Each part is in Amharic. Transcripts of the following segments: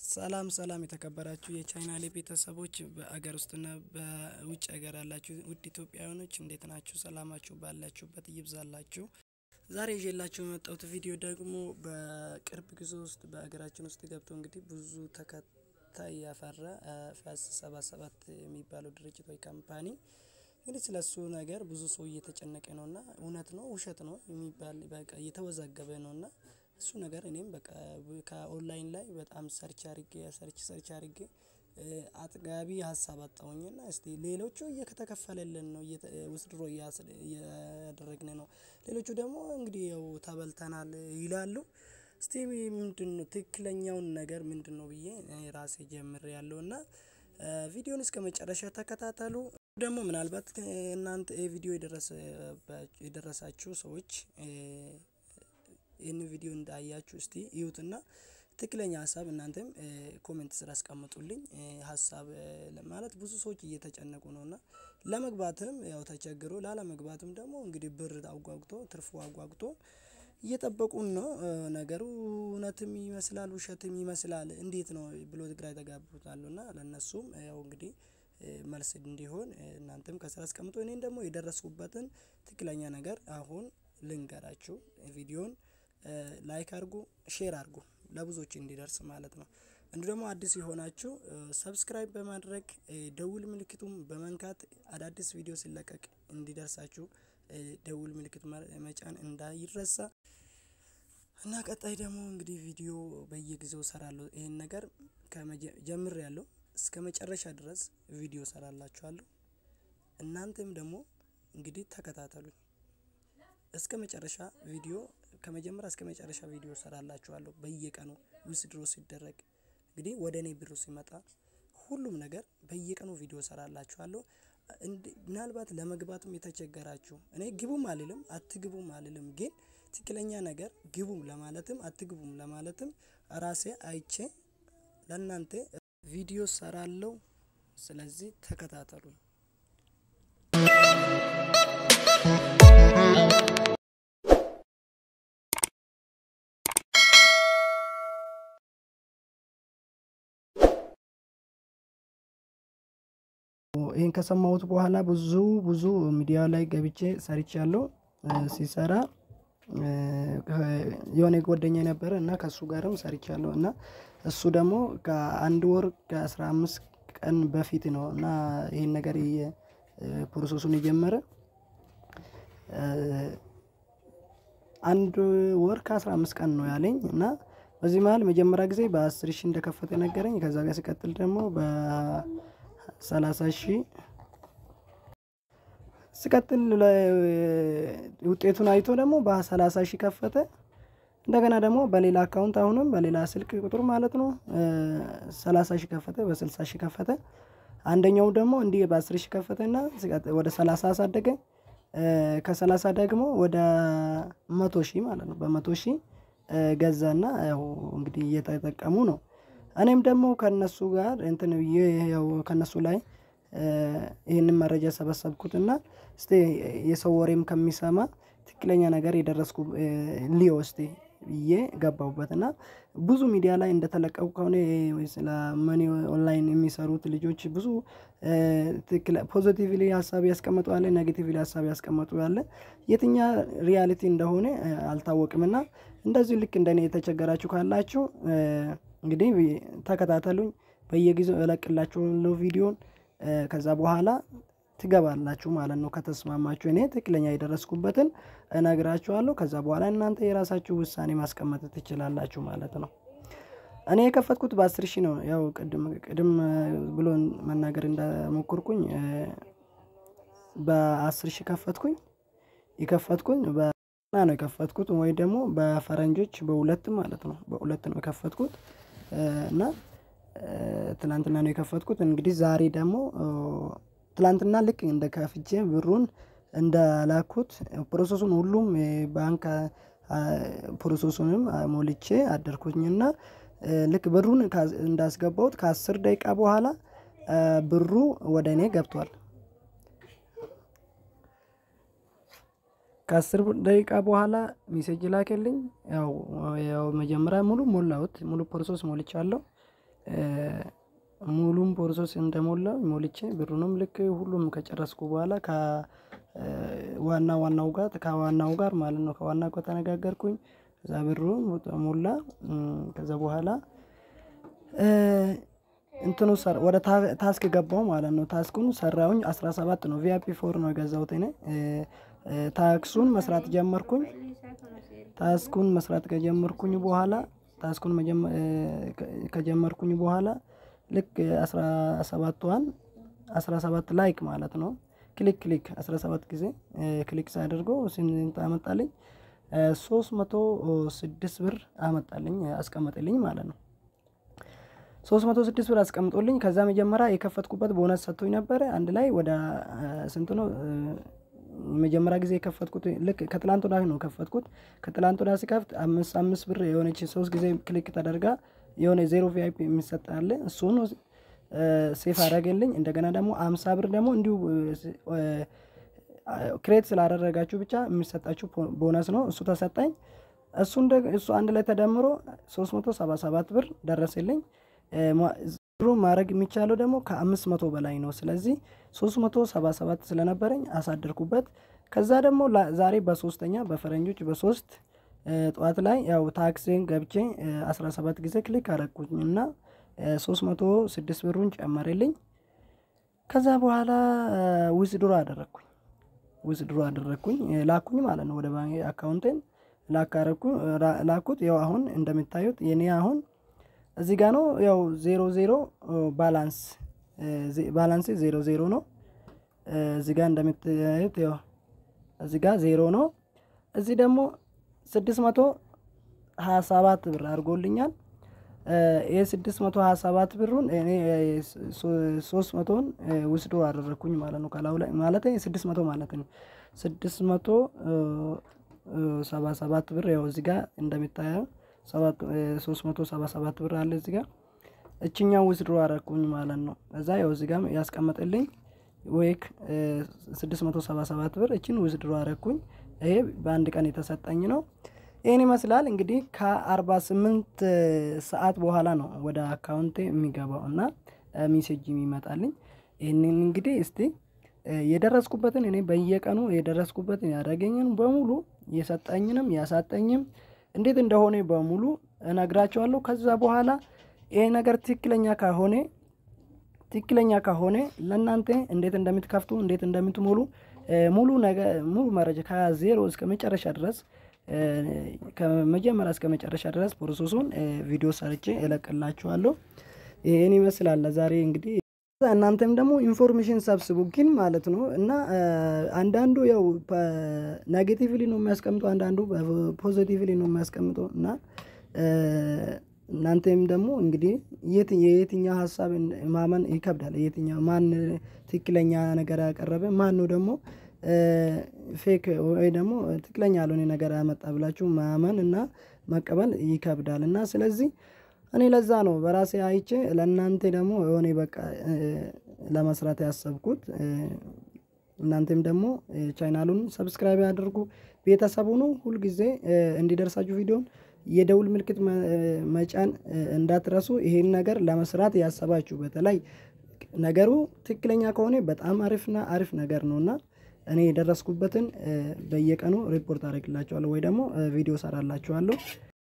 ሰላም ሰላም የተከበራችሁ የቻናሌ ቤተሰቦች በአገር ውስጥና በውጭ ሀገር ያላችሁ ውድ ኢትዮጵያውያኖች እንዴት ናችሁ? ሰላማችሁ ባላችሁበት ይብዛላችሁ። ዛሬ ይዤላችሁ የመጣሁት ቪዲዮ ደግሞ በቅርብ ጊዜ ውስጥ በሀገራችን ውስጥ ገብቶ እንግዲህ ብዙ ተከታይ ያፈራ ፋስ ሰባ ሰባት የሚባለው ድርጅት ወይ ካምፓኒ እንግዲህ ስለ እሱ ነገር ብዙ ሰው እየተጨነቀ ነው እና እውነት ነው ውሸት ነው የሚባል በቃ እየተወዛገበ ነው እና እሱ ነገር እኔም በቃ ከኦንላይን ላይ በጣም ሰርች አድርጌ ሰርች ሰርች አድርጌ አጥጋቢ ሀሳብ አጣሁኝና እስቲ ሌሎቹ እየተከፈለልን ነው ውስድሮ እያደረግን ነው ሌሎቹ ደግሞ እንግዲህ ያው ተበልተናል ይላሉ። እስቲ ምንድነው ትክክለኛውን ነገር ምንድነው ብዬ ራሴ ጀምሬያለሁ እና ቪዲዮውን እስከመጨረሻ ተከታተሉ። ደግሞ ምናልባት እናንተ ይሄ ቪዲዮ የደረሳችሁ ሰዎች ይህንን ቪዲዮ እንዳያችሁ እስቲ እዩትና ትክክለኛ ሀሳብ እናንተም ኮሜንት ስር አስቀምጡልኝ። ሀሳብ ማለት ብዙ ሰዎች እየተጨነቁ ነው እና ለመግባትም ያው ተቸግሮ ላለመግባትም ደግሞ እንግዲህ ብር አጓጉቶ ትርፉ አጓጉቶ እየጠበቁን ነው። ነገሩ እውነትም ይመስላል ውሸትም ይመስላል እንዴት ነው ብሎ ግራ የተጋቡት አሉ እና ለእነሱም ያው እንግዲህ መልስ እንዲሆን እናንተም ከስር አስቀምጡ እኔን ደግሞ የደረስኩበትን ትክክለኛ ነገር አሁን ልንገራችሁ። ቪዲዮን ላይክ አድርጉ ሼር አድርጉ ለብዙዎች እንዲደርስ ማለት ነው። እንዲሁ ደግሞ አዲስ የሆናችሁ ሰብስክራይብ በማድረግ ደውል ምልክቱን በመንካት አዳዲስ ቪዲዮ ሲለቀቅ እንዲደርሳችሁ ደውል ምልክት መጫን እንዳይረሳ። እና ቀጣይ ደግሞ እንግዲህ ቪዲዮ በየጊዜው እሰራለሁ ይሄን ነገር ጀምሬያለሁ እስከ መጨረሻ ድረስ ቪዲዮ እሰራላችኋለሁ። እናንተም ደግሞ እንግዲህ ተከታተሉኝ እስከ መጨረሻ ቪዲዮ ከመጀመሪያ እስከ መጨረሻ ቪዲዮ እሰራላችኋለሁ በየቀኑ ዊዝድሮ ሲደረግ እንግዲህ ወደ እኔ ብሩ ሲመጣ ሁሉም ነገር በየቀኑ ቪዲዮ እሰራላችኋለሁ። ምናልባት ለመግባትም የተቸገራችሁ እኔ ግቡም አልልም አትግቡም አልልም ግን ትክክለኛ ነገር ግቡም ለማለትም አትግቡም ለማለትም ራሴ አይቼ ለእናንተ ቪዲዮ እሰራለሁ። ስለዚህ ተከታተሉኝ። ይሄን ከሰማሁት በኋላ ብዙ ብዙ ሚዲያ ላይ ገብቼ ሰርቻለሁ። ሲሰራ የሆነ ጓደኛዬ ነበረ እና ከእሱ ጋርም ሰርቻለሁ እና እሱ ደግሞ ከአንድ ወር ከአስራ አምስት ቀን በፊት ነው እና ይሄን ነገር ፕሮሰሱን የጀመረ አንድ ወር ከአስራ አምስት ቀን ነው ያለኝ እና በዚህ መሃል መጀመሪያ ጊዜ በአስር ሺህ እንደከፈተ ነገረኝ ከዛ ጋር ሲቀጥል ደግሞ በሰላሳ ሺህ ሲቀጥል ውጤቱን አይቶ ደግሞ በሰላሳ ሺህ ከፈተ እንደገና ደግሞ በሌላ አካውንት አሁንም በሌላ ስልክ ቁጥር ማለት ነው ሰላሳ ሺህ ከፈተ በስልሳ ሺህ ከፈተ አንደኛው ደግሞ እንዲህ በአስር ሺህ ከፈተ እና ወደ ሰላሳ አሳደገ ከሰላሳ ደግሞ ወደ መቶ ሺህ ማለት ነው በመቶ ሺህ ገዛና ያው እንግዲህ እየተጠቀሙ ነው። እኔም ደግሞ ከእነሱ ጋር እንትን ያው ከእነሱ ላይ ይህንን መረጃ ሰበሰብኩትና እስቲ የሰው ወሬም ከሚሰማ ትክክለኛ ነገር የደረስኩ ልየው እስቲ ብዬ ገባሁበት እና ብዙ ሚዲያ ላይ እንደተለቀቁ ከሆነ ስለ መኒ ኦንላይን የሚሰሩት ልጆች ብዙ ትክክል ፖዘቲቭሊ ሀሳብ ያስቀመጡ አለ ኔጌቲቭሊ ሀሳብ ያስቀመጡ አለ የትኛ ሪያሊቲ እንደሆነ አልታወቅም። እና እንደዚሁ ልክ እንደኔ የተቸገራችሁ ካላችሁ እንግዲህ ተከታተሉኝ በየጊዜው እለቅላችኋለሁ ቪዲዮን ከዛ በኋላ ትገባላችሁ ማለት ነው። ከተስማማችሁ እኔ ትክክለኛ የደረስኩበትን እነግራችኋለሁ ከዛ በኋላ እናንተ የራሳችሁ ውሳኔ ማስቀመጥ ትችላላችሁ ማለት ነው። እኔ የከፈትኩት በአስር ሺህ ነው ያው ቅድም ቅድም ብሎ መናገር እንደሞከርኩኝ በአስር ሺህ ከፈትኩኝ የከፈትኩኝ ነው የከፈትኩት ወይ ደግሞ በፈረንጆች በሁለት ማለት ነው በሁለት ነው የከፈትኩት። እና ትላንትና ነው የከፈትኩት እንግዲህ ዛሬ ደግሞ ትላንትና ልክ እንደ ከፍቼ ብሩን እንደላኩት ፕሮሰሱን ሁሉም ባንክ ፕሮሰሱንም ሞልቼ አደርኩኝና ልክ ብሩን እንዳስገባሁት ከአስር ደቂቃ በኋላ ብሩ ወደ እኔ ገብቷል። ከአስር ደቂቃ በኋላ ሜሴጅ ላከልኝ ያው ያው መጀመሪያ ሙሉ ሞላሁት ሙሉ ፕሮሰስ ሞልቻለሁ። ሙሉም ፕሮሰስ እንደሞላ ሞልቼ ብሩንም ልክ ሁሉም ከጨረስኩ በኋላ ከዋና ዋናው ጋር ከዋናው ጋር ማለት ነው ከዋና ጋር ተነጋገርኩኝ። ከዛ ብሩ ሞላ። ከዛ በኋላ እንትኑ ወደ ታስክ ገባው ማለት ነው። ታስኩን ሰራሁኝ አስራ ሰባት ነው ቪአይፒ ፎር ነው የገዛሁት እኔ ታክሱን መስራት ጀመርኩኝ። ታስኩን መስራት ከጀመርኩኝ በኋላ ታስኩን ከጀመርኩኝ በኋላ ልክ አስራ ሰባቷን አስራ ሰባት ላይክ ማለት ነው ክሊክ ክሊክ አስራ ሰባት ጊዜ ክሊክ ሳደርገው ስንት አመጣልኝ? ሶስት መቶ ስድስት ብር አመጣልኝ አስቀመጠልኝ ማለት ነው። ሶስት መቶ ስድስት ብር አስቀምጦልኝ ከዛ መጀመሪያ የከፈትኩበት ቦነስ ሰጥቶኝ ነበረ አንድ ላይ ወደ ስንት ነው? መጀመሪያ ጊዜ የከፈትኩት ልክ ከትላንት ወዲያ ነው የከፈትኩት ከትላንት ወዲያ ሲከፍት አምስት አምስት ብር የሆነች ሶስት ጊዜ ክሊክ ተደርጋ የሆነ ዜሮ ቪአይፒ የሚሰጥ አለ እሱን ሴፍ አደረገልኝ። እንደገና ደግሞ አምሳ ብር ደግሞ እንዲሁ ክሬት ስላደረጋችሁ ብቻ የሚሰጣችሁ ቦነስ ነው እሱ ተሰጠኝ። እሱን እሱ አንድ ላይ ተደምሮ ሶስት መቶ ሰባ ሰባት ብር ደረሰልኝ። ብሩ ማድረግ የሚቻለው ደግሞ ከአምስት መቶ በላይ ነው። ስለዚህ ሶስት መቶ ሰባ ሰባት ስለነበረኝ አሳደርኩበት። ከዛ ደግሞ ዛሬ በሶስተኛ በፈረንጆች በሶስት ጠዋት ላይ ያው ታክሲን ገብቼ አስራ ሰባት ጊዜ ክሊክ አረግኩኝ እና ሶስት መቶ ስድስት ብሩን ጨመረልኝ። ከዛ በኋላ ዊዝድሮ አደረግኩኝ ዊዝድሮ አደረግኩኝ ላኩኝ ማለት ነው ወደ ባንክ አካውንቴን ላካረኩኝ ላኩት። ያው አሁን እንደሚታዩት የኔ አሁን እዚህ ጋ ነው ያው ዜሮ ዜሮ ባላንስ ባላንስ ዜሮ ዜሮ ነው። እዚህ ጋ እንደምታዩት ያው እዚህ ጋ ዜሮ ነው። እዚህ ደግሞ ስድስት መቶ ሀያ ሰባት ብር አድርጎልኛል። ይህ ስድስት መቶ ሀያ ሰባት ብሩን እኔ ሶስት መቶን ውስዶ አደረግኩኝ ማለት ነው። ከላዩ ላይ ማለት ስድስት መቶ ማለት ነው። ስድስት መቶ ሰባ ሰባት ብር ያው እዚህ ጋር እንደሚታየው ሶስት መቶ ሰባ ሰባት ብር አለ እዚህ ጋር እችኛው ውስድሮ አረግኩኝ ማለት ነው። እዛ ያው እዚህ ጋር ያስቀመጥልኝ ዌክ ስድስት መቶ ሰባ ሰባት ብር እችን ውስድሮ አረግኩኝ። ይሄ በአንድ ቀን የተሰጠኝ ነው። ይህን ይመስላል እንግዲህ ከአርባ ስምንት ሰዓት በኋላ ነው ወደ አካውንቴ የሚገባው እና ሜሴጅ የሚመጣልኝ። ይህንን እንግዲህ እስቲ የደረስኩበትን እኔ በየቀኑ የደረስኩበትን ያደረገኝን በሙሉ የሰጠኝንም ያሳጠኝም እንዴት እንደሆነ በሙሉ እነግራቸዋለሁ። ከዛ በኋላ ይሄ ነገር ትክክለኛ ከሆነ ትክክለኛ ከሆነ ለእናንተ እንዴት እንደምትከፍቱ እንዴት እንደምትሞሉ ሙሉ ነገር ሙሉ መረጃ ከዜሮ እስከ መጨረሻ ድረስ ከመጀመሪያ እስከ መጨረሻ ድረስ ፕሮሰሱን ቪዲዮ ሰርቼ እለቅላችኋለሁ። ይህን ይመስላል ለዛሬ እንግዲህ እናንተም ደግሞ ኢንፎርሜሽን ሰብስቡ ግን ማለት ነው እና አንዳንዱ ያው ኔጌቲቭሊ ነው የሚያስቀምጠው፣ አንዳንዱ ፖዚቲቭሊ ነው የሚያስቀምጠው እና እናንተም ደግሞ እንግዲህ የየትኛው ሀሳብ ማመን ይከብዳል። የትኛው ማን ትክክለኛ ነገር ያቀረበ ማን ነው ደግሞ ፌክ ወይ ደግሞ ትክክለኛ ያልሆነ ነገር ያመጣ ብላችሁ ማመን እና መቀበል ይከብዳል እና ስለዚህ እኔ ለዛ ነው በራሴ አይቼ ለእናንተ ደግሞ የሆነ በቃ ለመስራት ያሰብኩት። እናንተም ደግሞ ቻናሉን ሰብስክራይብ ያድርጉ፣ ቤተሰብ ሁኑ። ሁልጊዜ እንዲደርሳችሁ ቪዲዮን የደውል ምልክት መጫን እንዳትረሱ። ይሄን ነገር ለመስራት ያሰባችሁ በተለይ ነገሩ ትክክለኛ ከሆነ በጣም አሪፍና አሪፍ ነገር ነው እና እኔ የደረስኩበትን በየቀኑ ሪፖርት አደርግላችኋለሁ ወይ ደግሞ ቪዲዮ ሰራላችኋለሁ።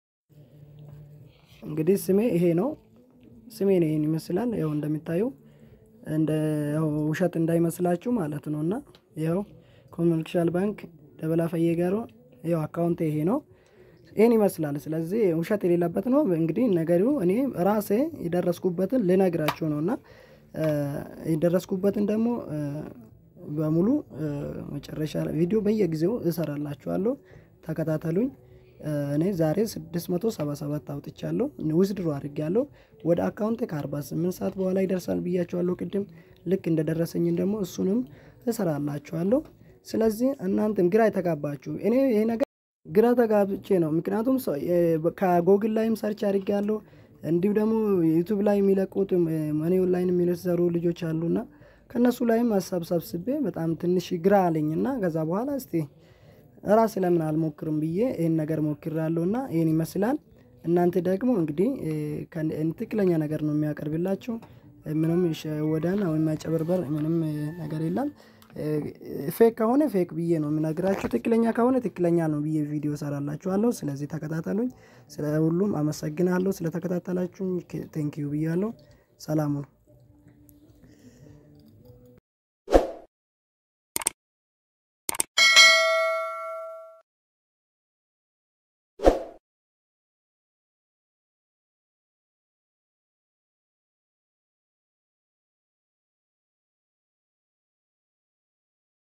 እንግዲህ ስሜ ይሄ ነው። ስሜ ነው ይሄን ይመስላል። ያው እንደሚታየው እንደ ውሸት እንዳይመስላችሁ ማለት ነው እና ይኸው ኮመርሻል ባንክ ደበላ ፈየጋሮ ያው አካውንት ይሄ ነው። ይህን ይመስላል። ስለዚህ ውሸት የሌለበት ነው። እንግዲህ ነገሩ እኔ ራሴ የደረስኩበትን ልነግራችሁ ነው እና የደረስኩበትን ደግሞ በሙሉ መጨረሻ ቪዲዮ በየጊዜው እሰራላችኋለሁ። ተከታተሉኝ። እኔ ዛሬ 677 አውጥቻለሁ፣ ውዝድሮ አድርጌያለሁ። ወደ አካውንቴ ከ48 ሰዓት በኋላ ይደርሳል ብያችኋለሁ ቅድም። ልክ እንደደረሰኝን ደግሞ እሱንም እሰራላችኋለሁ። ስለዚህ እናንተም ግራ የተጋባችሁ እኔ ይሄ ነገር ግራ ተጋብቼ ነው። ምክንያቱም ከጎግል ላይም ሰርች አድርጌያለሁ። እንዲሁ ደግሞ ዩቱብ ላይ የሚለቁት መኒ ኦንላይን የሚሰሩ ልጆች አሉና ከእነሱ ላይም ሀሳብ ሰብስቤ በጣም ትንሽ ግራ አለኝና ከዛ በኋላ እስቲ ራሴ ለምን አልሞክርም ብዬ ይህን ነገር ሞክሬያለሁ እና ይህን ይመስላል። እናንተ ደግሞ እንግዲህ ትክክለኛ ነገር ነው የሚያቀርብላችሁ ምንም ወዳና ወይም ማጨበርበር ምንም ነገር የለም። ፌክ ከሆነ ፌክ ብዬ ነው የምነግራችሁ ትክክለኛ ከሆነ ትክክለኛ ነው ብዬ ቪዲዮ እሰራላችኋለሁ ስለዚህ ተከታተሉኝ። ስለ ሁሉም አመሰግናለሁ ስለተከታተላችሁኝ ቴንኪው ብያለሁ። ሰላም ሁኑ